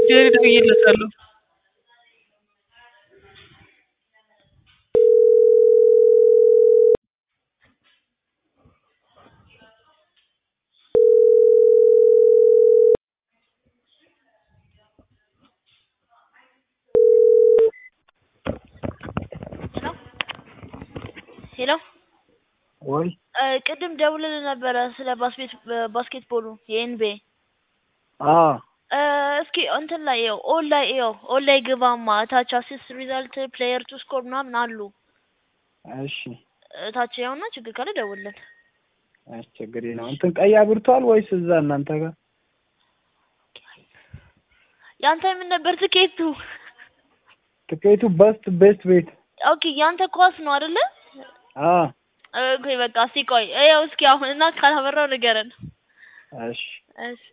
ጀሪ ደውዬለታለሁ። ሄሎ ወይ ቅድም ደውልልህ ነበረ ስለ ባስኬት ባስኬትቦሉ የኤንቢኤ አ እስኪ እንትን ላይ ይኸው ኦል ላይ ይኸው ኦል ላይ ግባማ እታች አሲስት ሪዛልት ፕሌየር ቱ ስኮር ምናምን አሉ እሺ እታች ያውና ችግር ካለ ደውልልን አስቸግሪ ነው እንትን ቀይ አብርቷል ወይስ እዛ እናንተ ጋር ያንተ ምን ነበር ትኬቱ ትኬቱ በስት ቤስት ቤት ኦኬ ያንተ ኳስ ነው አይደለ አ ኦኬ በቃ እስኪ ቆይ ይኸው እስኪ አሁን እና ካላበራው ንገረን እሺ እሺ